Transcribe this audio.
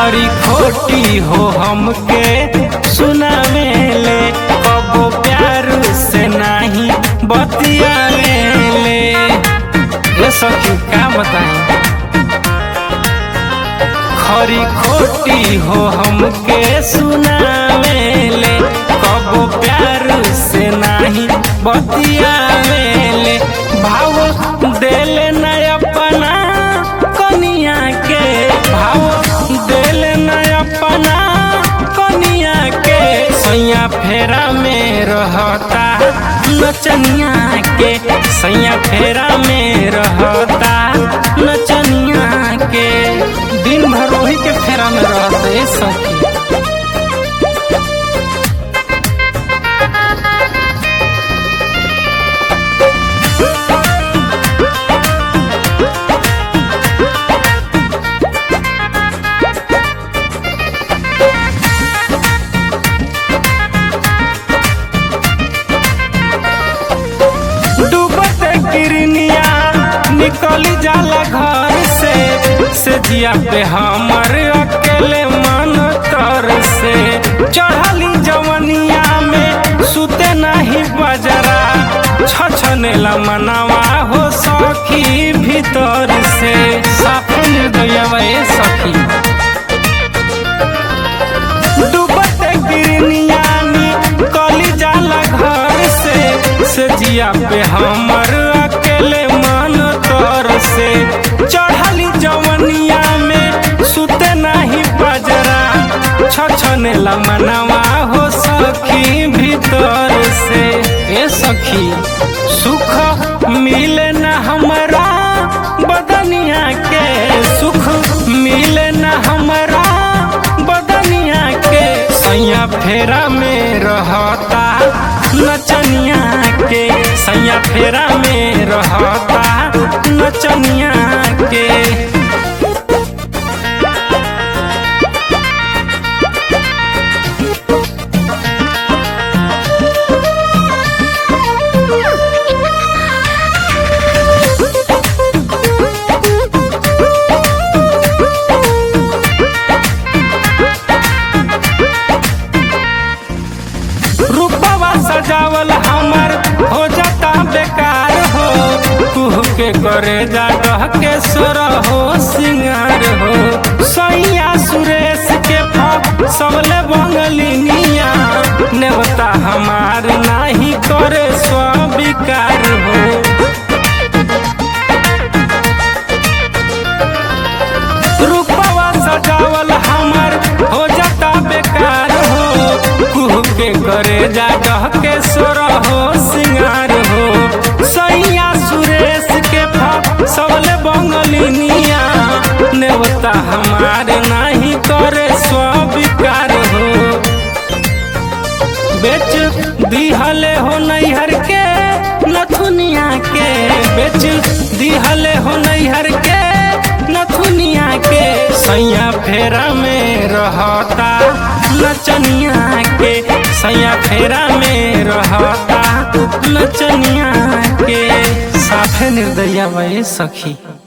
खरी खोटी हो हमके सुनावेले कबो प्यार से नहीं बतियावेले ये सखी का बताएं खरी खोटी हो हमके सुनावेले कबो प्यार से नहीं बतियावेले भाव देले न अपना कनिया के भाव देले न अपना कनिया के सैया फेरा में रहता नचनिया के सैया फेरा में रहता नचनिया के दिन भर वही के फेरा में रहते सखी डूबत गिरनिया निकली जाला घर से से जिया पे हमर अकेले मन तर से चढ़ली जवनिया में सुते नहीं बजरा छछनेला मनवा हो सखी भीतर से साफ निर्दयवा ए सखी डूबत गिरनिया निकली जाला घर से से जिया पे हमर अकेले मन तर से चढ़ली जवनिया में सुते नहीं बजरा छछने मनवा हो सखी भीतर से ए सखी सुख मिले न हमरा बदनिया के सुख मिले न हमरा बदनिया के सैया फेरा में रहता नचनिया के सैया फेरा में रहता नचनिया के रूपवा सजावल हमर हो जाता बेकार हो कुह के करे जा रह के सोर हो सिंगार हो सैया सुरेश के फप सबले बंगलिनिया नेवता हमार नाही करे स्वीकार हो रूपवा सजावल हमर हो जाता बेकार हो कुह के करे जा कह के सोर हो सिंगार हो सैया सुरेश के फप सबले बंगलिनिया नेवता हमार नहीं करे स्वीकार हो बेच दिहले हो नैहर के नथुनिया के बेच दिहले हो नैहर के नथुनिया के सैया फेरा में रहता नचनिया के सैया फेरा में रहता नचनिया के साफे निर्दया वही सखी